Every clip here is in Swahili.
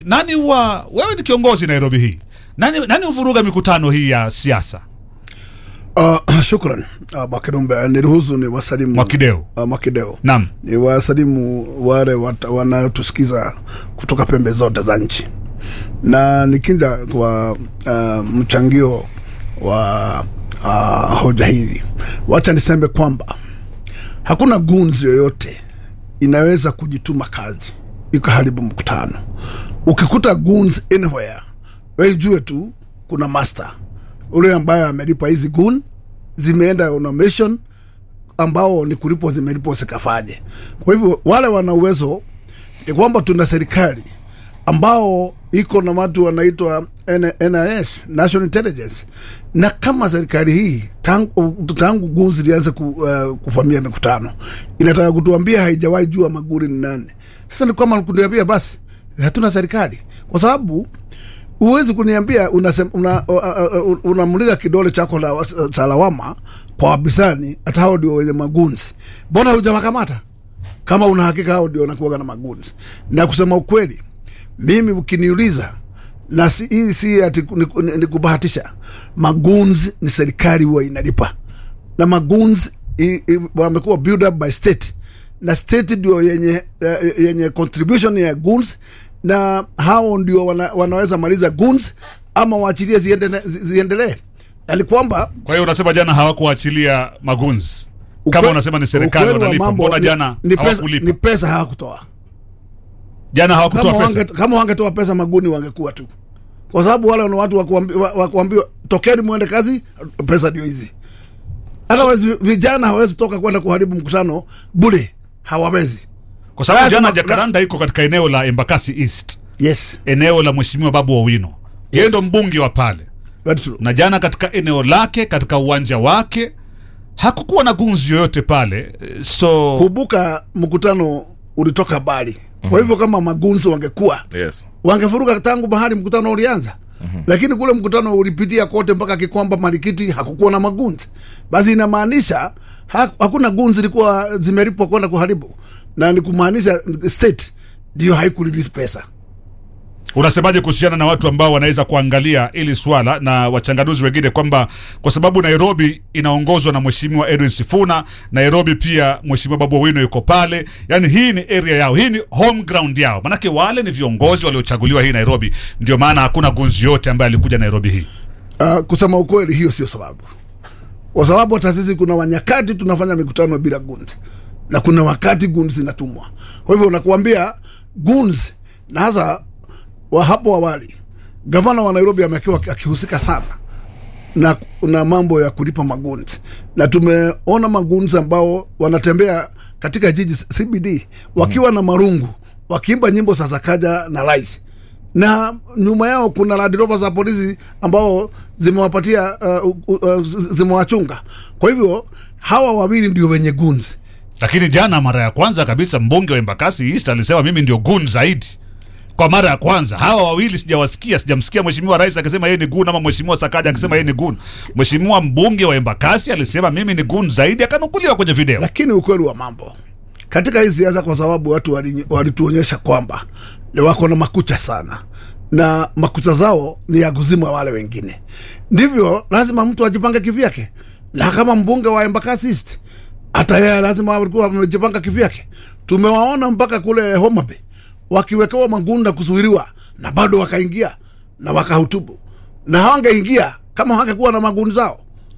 nani huwa wewe ni kiongozi Nairobi hii nani, nani huvuruga mikutano hii ya siasa Uh, shukran uh, Mwakidumbe, niruhusu ni wasalimu Mwakideu. uh, Mwakideu Naam. ni wasalimu wale wat- wanaotusikiza kutoka pembe zote za nchi, na nikija kwa uh, mchangio wa uh, hoja hili, wacha niseme kwamba hakuna gunzi yoyote inaweza kujituma kazi ikaharibu mkutano. Ukikuta goons anywhere, wewe jue tu kuna master ule ambaye amelipa hizi gun zimeenda on a mission ambao ni kulipwa zimelipwa zikafanye. Kwa hivyo wale wana uwezo ni kwamba tuna serikali ambao iko na watu wanaitwa N- NIS, National Intelligence, na kama serikali hii tangu, tangu gunzi lianze ku, uh, kufamia mikutano inataka kutuambia haijawahi jua Maguri ni nani. Sasa ni kwamba kuniambia basi hatuna serikali, kwa sababu huwezi kuniambia unasem- una, uh, uh, unamulika kidole chako la, cha lawama kwa wabisani, hata hao ndio wenye magunzi. Mbona hujamakamata kama una hakika hao ndio wanakuwaga na magunzi? Na kusema ukweli, mimi ukiniuliza na si, hii si ati ni, ni, ni kubahatisha. Magunzi ni serikali huwa inalipa, na magunzi i- i- wamekuwa build up by state na state ndio yenye, eh, yenye contribution ya guns na hao ndio wana, wanaweza maliza guns ama waachilie ziendele- zi- ziendelee. Yani kwamba kwa hiyo unasema jana hawakuachilia magunzi kama ukwe- unasema ni serikali ukweli wa wanalipa mambo mbona ni- jana ni pesa, hawakulipa ni pesa hawakutoa. jana hawakutoa Kama pesa wange, kama wangetoa pesa maguni wangekuwa tu, kwa sababu wale ni watu wa kuambi- wa- wa kuambiwa tokeni mwende kazi, pesa ndio hizi. Otherwise vijana hawezi toka kwenda kuharibu mkutano bure, hawawezi. kwa sababu lazima- jana Jacaranda iko katika eneo la Embakasi East Yes, eneo la mheshimiwa Babu Owino yeye Yes. ndo mbunge wa pale very true. na jana katika eneo lake katika uwanja wake hakukuwa na gunzi yoyote pale Eh, so Kumbuka mkutano ulitoka bali, kwa hivyo kama magunzi wangekuwa yes wangefuruka tangu mahali mkutano ulianza lakini kule mkutano ulipitia kote mpaka Kikwamba Marikiti, hakukuwa na magunzi. Basi inamaanisha ha, hakuna gunzi zilikuwa zimelipwa kwenda kuharibu, na ni kumaanisha state ndio haikurelease pesa. unasemaje kuhusiana na watu ambao wanaweza kuangalia ili swala na wachanganuzi wengine kwamba kwa sababu Nairobi inaongozwa na mheshimiwa Edwin Sifuna, Nairobi pia mheshimiwa Babu Owino yuko pale, yani hii ni area yao, hii ni home ground yao, manake wale ni viongozi waliochaguliwa hii Nairobi, ndio maana hakuna gunzi yote ambaye alikuja Nairobi hii. Uh, kusema ukweli, hiyo sio sababu, kwa sababu hata sisi kuna wanyakati tunafanya mikutano bila gunzi na kuna wakati gunzi zinatumwa. Kwa hivyo nakuambia gunzi, na hasa wa hapo awali gavana wa Nairobi amekuwa akihusika sana na, na mambo ya kulipa magunzi, na tumeona magunzi ambao wanatembea katika jiji CBD wakiwa na marungu wakiimba nyimbo za Sakaja na Rais na nyuma yao kuna Land Rover za polisi ambao zimewapatia uh, uh, uh, zimewachunga. Kwa hivyo hawa wawili ndio wenye gunzi. Lakini jana mara ya kwanza kabisa mbunge wa Embakasi East alisema mimi ndio gun zaidi. Kwa mara ya kwanza hawa wawili sijawasikia, sijamsikia mheshimiwa rais akisema yeye ni gun ama mheshimiwa Sakaja akisema yeye ni gun. Mheshimiwa mbunge wa Embakasi alisema mimi ni gun zaidi, akanukuliwa kwenye video. Lakini ukweli wa mambo katika hii siasa, kwa sababu watu wali- walituonyesha kwamba ni wako na makucha sana na makucha zao ni ya kuzima wale wengine, ndivyo lazima mtu ajipange kivyake, na kama mbunge wa Embakasi East hata yeye lazima walikuwa wamejipanga kivyake. Tumewaona mpaka kule Homa Bay wakiwekewa magunda kuzuiliwa, na bado wakaingia na wakahutubu, na hawangeingia kama hawangekuwa na magundi zao.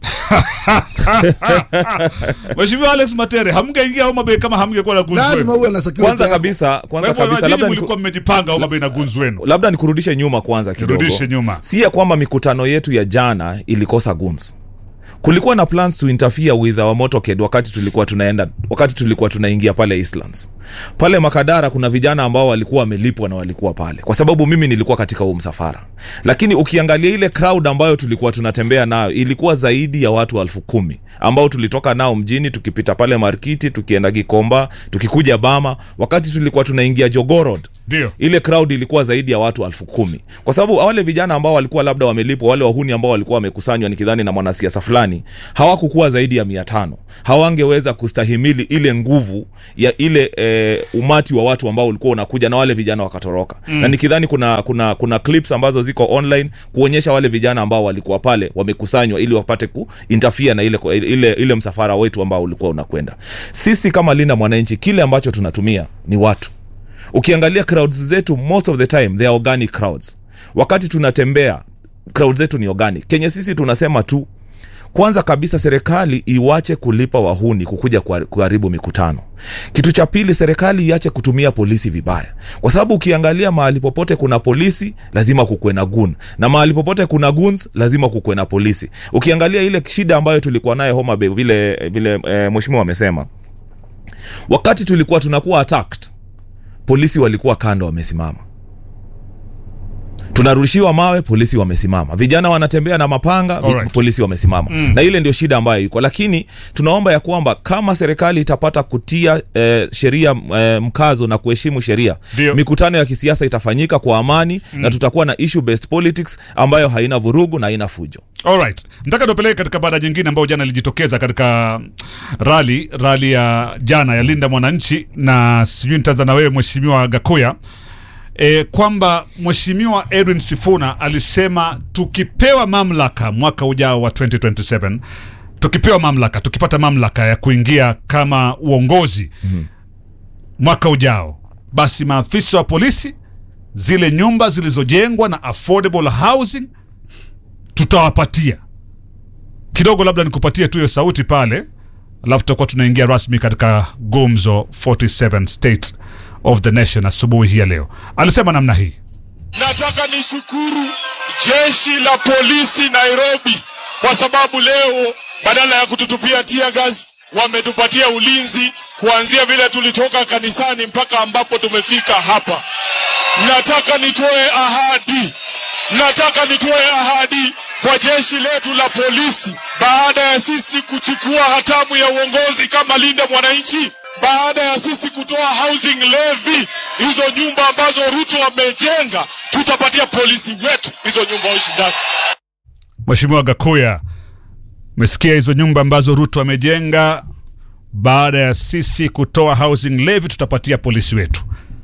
Mheshimiwa Alex Matere, hamngeingia Homa Bay kama hamngekuwa na gunzi Lazima wenu. uwe na security kwanza yako. kabisa Kwa kwanza hivyo kabisa nyinyi labda niku- mlikuwa mmejipanga Homa Bay na gunzi wenu. labda nikurudishe nyuma kwanza kidogo Nirudishe nyuma. si ya kwamba mikutano yetu ya jana ilikosa guns kulikuwa na plans to interfere with our motorcade wakati tulikuwa tunaenda wakati tulikuwa tunaingia pale Eastlands pale Makadara kuna vijana ambao walikuwa wamelipwa na walikuwa pale kwa sababu mimi nilikuwa katika huu msafara lakini ukiangalia ile crowd ambayo tulikuwa tunatembea nayo ilikuwa zaidi ya watu elfu kumi ambao tulitoka nao mjini tukipita pale Markiti tukienda Gikomba tukikuja Bama wakati tulikuwa tunaingia Jogorod Ndio. ile crowd ilikuwa zaidi ya watu elfu kumi kwa sababu wale vijana ambao walikuwa labda wamelipwa wale wahuni ambao walikuwa wamekusanywa nikidhani na mwanasiasa fulani hawakukuwa zaidi ya mia tano hawangeweza kustahimili ile nguvu ya ile eh, ule umati wa watu ambao ulikuwa unakuja na wale vijana wakatoroka mm. na nikidhani kuna kuna kuna clips ambazo ziko online kuonyesha wale vijana ambao walikuwa pale wamekusanywa ili wapate kuinterfere na ile, ile, ile msafara wetu ambao ulikuwa unakwenda sisi kama linda mwananchi kile ambacho tunatumia ni watu ukiangalia crowds zetu most of the time they are organic crowds wakati tunatembea crowd zetu ni organic kenye sisi tunasema tu kwanza kabisa serikali iwache kulipa wahuni kukuja kuhar- kuharibu mikutano kitu cha pili serikali iache kutumia polisi vibaya kwa sababu ukiangalia mahali popote kuna polisi lazima kukuwe na gun na mahali popote kuna guns lazima kukuwe na polisi ukiangalia ile shida ambayo tulikuwa nayo homa bay vile vile e, mheshimiwa amesema wakati tulikuwa tunakuwa attacked polisi walikuwa kando wamesimama tunarushiwa mawe polisi wamesimama vijana wanatembea na mapanga vi, Alright. polisi wamesimama mm. na ile ndio shida ambayo iko lakini tunaomba ya kwamba kama serikali itapata kutia eh, sheria eh, mkazo na kuheshimu sheria Ndio. mikutano ya kisiasa itafanyika kwa amani mm. na tutakuwa na issue based politics ambayo haina vurugu na haina fujo Alright. Nataka tupeleke katika baada nyingine ambayo jana ilijitokeza katika rali rali ya jana ya Linda Mwananchi, na sijui nitaanza na wewe Mheshimiwa Gakuya e, kwamba Mheshimiwa Edwin Sifuna alisema tukipewa mamlaka mwaka ujao wa 2027 tukipewa mamlaka tukipata mamlaka ya kuingia kama uongozi mm-hmm. mwaka ujao, basi maafisa wa polisi zile nyumba zilizojengwa na affordable housing tutawapatia kidogo, labda nikupatie tu hiyo sauti pale, alafu tutakuwa tunaingia rasmi katika gumzo 47 state of the nation asubuhi hii ya leo. Alisema namna hii. Nataka nishukuru jeshi la polisi Nairobi kwa sababu leo badala ya kututupia tear gas wametupatia ulinzi kuanzia vile tulitoka kanisani mpaka ambapo tumefika hapa. Nataka nitoe ahadi, nataka nitoe ahadi kwa jeshi letu la polisi baada ya sisi kuchukua hatamu ya uongozi kama Linda Mwananchi, baada ya sisi kutoa housing levy, hizo nyumba ambazo Ruto amejenga, tutapatia polisi wetu hizo nyumba waishi ndani. Mheshimiwa Gakuya, umesikia hizo nyumba ambazo Ruto amejenga. Baada ya sisi kutoa housing levy, tutapatia polisi wetu.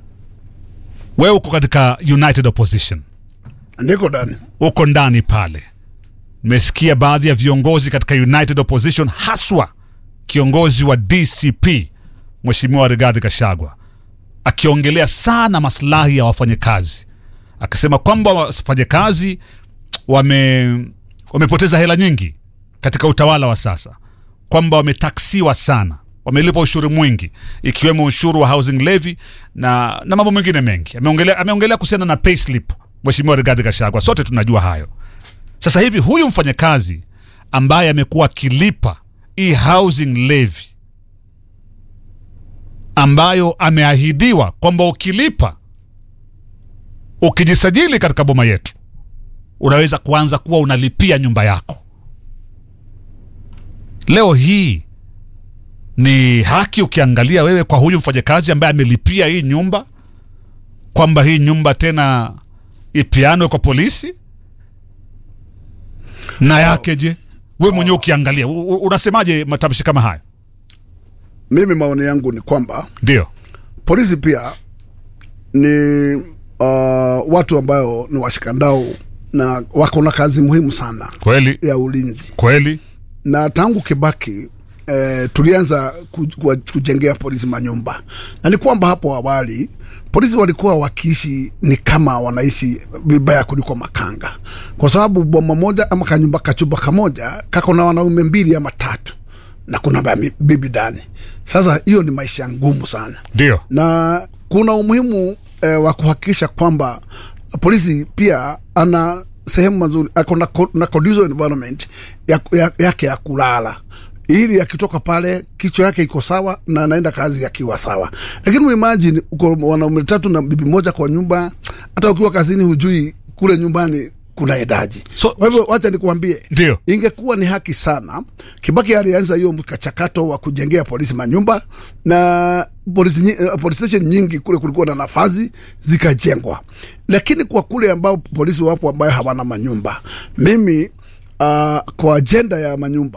Wewe uko katika United Opposition, ndiko ndani uko ndani pale. Nimesikia baadhi ya viongozi katika United Opposition, haswa kiongozi wa DCP Mheshimiwa Rigathi Gachagua akiongelea sana maslahi ya wafanyakazi, akisema kwamba wafanyakazi wame wamepoteza hela nyingi katika utawala wa sasa, kwamba wametaksiwa sana, wamelipa ushuru mwingi, ikiwemo ushuru wa housing levy na, na mambo mengine mengi. Ameongelea, ameongelea kuhusiana na payslip, Mheshimiwa Rigathi Gachagua, sote tunajua hayo. Sasa hivi huyu mfanyakazi ambaye amekuwa akilipa hii housing levy ambayo ameahidiwa kwamba ukilipa, ukijisajili katika boma yetu, unaweza kuanza kuwa unalipia nyumba yako. Leo hii ni haki ukiangalia wewe kwa huyu mfanyakazi ambaye amelipia hii nyumba, kwamba hii nyumba tena ipianwe kwa polisi na yake je? We mwenyewe ukiangalia u- u- unasemaje matamshi kama haya? mimi maoni yangu ni kwamba Ndio, polisi pia ni uh, watu ambayo ni washikandao na wako na kazi muhimu sana kweli ya ulinzi kweli, na tangu Kibaki eh, tulianza ku- ku- kujengea polisi manyumba, na ni kwamba hapo awali polisi walikuwa wakiishi ni kama wanaishi vibaya kuliko makanga, kwa sababu boma moja ama kanyumba kachumba kamoja kako na wanaume mbili ama tatu na kuna ba- bibi ndani. Sasa hiyo ni maisha ngumu sana ndio na kuna umuhimu eh, wa kuhakikisha kwamba polisi pia ana sehemu mazuri ako na, co- na conducive environment ya, ya, yake ya kulala ili akitoka pale kichwa yake iko sawa na anaenda kazi akiwa sawa lakini uimagine uko wanaume tatu na bibi moja kwa nyumba hata ukiwa kazini hujui kule nyumbani kuna edaji So- kwa hivyo wacha nikuambie Ndio. ingekuwa ni haki sana kibaki alianza hiyo mchakato wa kujengea polisi manyumba na polisi, nyi- eh, police station nyingi kule kulikuwa na nafasi zikajengwa lakini kwa kule ambao polisi wapo ambayo hawana manyumba mimi uh, kwa ajenda ya manyumba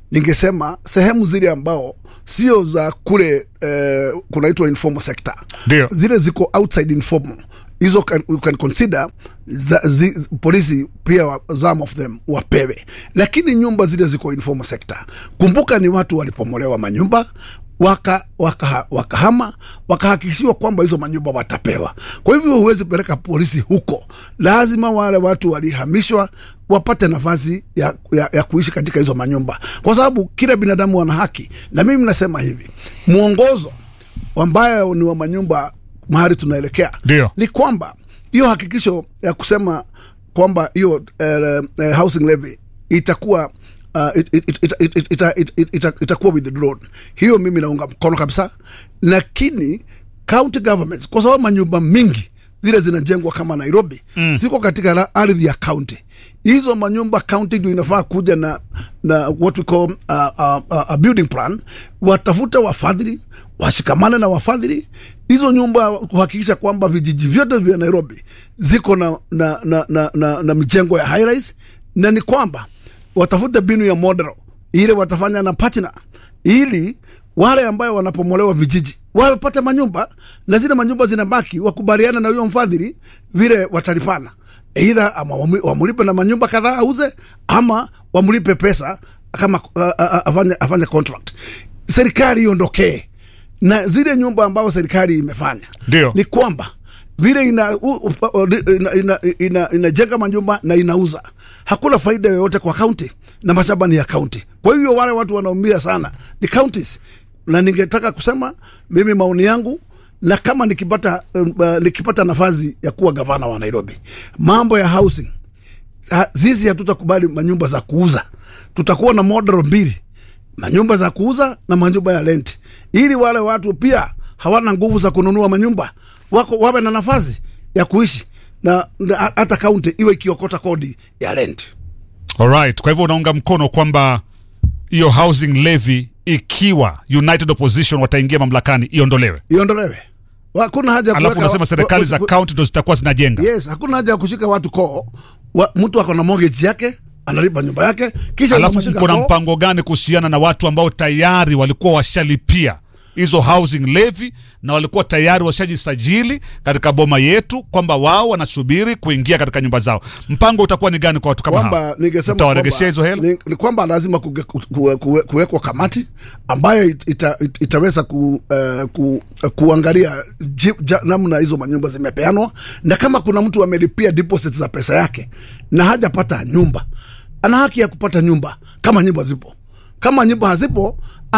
ningesema sehemu zile ambao sio za kule eh, kunaitwa informal sector Ndio. zile ziko outside informal hizo can, you can consider za, zi, polisi pia wa, some of them wapewe lakini nyumba zile ziko informal sector kumbuka ni watu walipomolewa manyumba waka waka wakahama wakahakikishiwa kwamba hizo manyumba watapewa kwa hivyo huwezi peleka polisi huko lazima wale watu walihamishwa wapate nafasi ya, ya, ya kuishi katika hizo manyumba kwa sababu kila binadamu ana haki na mimi nasema hivi mwongozo ambayo ni wa manyumba mahali tunaelekea Ndio. ni kwamba hiyo hakikisho ya kusema kwamba hiyo uh, uh, housing levy itakuwa uh, it, it, it, it, it, ita, it, it, ita, itakuwa withdrawn hiyo mimi naunga mkono kabisa lakini county governments kwa sababu manyumba mingi zile zinajengwa kama nairobi mm. ziko katika la- ardhi ya county hizo manyumba county ndio inafaa kuja na na what we call uh, uh, uh, a building plan watafute wafadhili washikamane na wafadhili hizo nyumba kuhakikisha kwamba vijiji vyote vya nairobi ziko na na, na, na, na, na mijengo ya high rise na ni kwamba watafute binu ya model ile watafanya na partner ili wale ambayo wanapomolewa vijiji wapate manyumba na zile manyumba zinabaki wakubaliana na huyo mfadhili vile watalipana eidha ama wamu- wamulipe na manyumba kadhaa auze ama wamlipe pesa kama uh, uh, afanye, afanye contract serikali iondokee na zile nyumba ambazo serikali imefanya Ndio. ni kwamba vile ina, u, u, u, ina, ina, ina, inajenga manyumba na inauza hakuna faida yoyote kwa kaunti na mashamba ni ya kaunti kwa hivyo wale watu wanaumia sana ni counties na ningetaka kusema mimi maoni yangu na kama nikipata uh, nikipata nafasi ya kuwa gavana wa nairobi mambo ya housing ha, sisi hatutakubali manyumba za kuuza tutakuwa na model mbili manyumba za kuuza na manyumba ya rent ili wale watu pia hawana nguvu za kununua manyumba wako wawe na nafasi ya kuishi na, na hata kaunti iwe ikiokota kodi ya rent Alright. Kwa hivyo unaunga mkono kwamba hiyo housing levy ikiwa United Opposition wataingia mamlakani iondolewe, iondolewe hakuna haja ya alafu kuweka- unasema serikali wa- za wa- kaunti ndo zitakuwa zinajenga. yes hakuna haja ya kushika watu koo wa, mtu ako na mortgage yake analipa nyumba yake kisha Alafu unamshika mko na koo. mpango gani kuhusiana na watu ambao tayari walikuwa washalipia hizo housing levy na walikuwa tayari washajisajili katika boma yetu kwamba wao wanasubiri kuingia katika nyumba zao? Mpango utakuwa ni gani kwa watu kama hao? kwamba ningesema Mtawaregeshea hizo kwamba- hela? ni, ni kwamba lazima kuge- ku- ku- kuwe- kuwekwa kamati ambayo it- ita, it, itaweza ku, uh, ku, uh, kuangalia ji- ja- namna hizo manyumba zimepeanwa na kama kuna mtu amelipia deposit za pesa yake na hajapata nyumba ana haki ya kupata nyumba kama nyumba zipo kama nyumba hazipo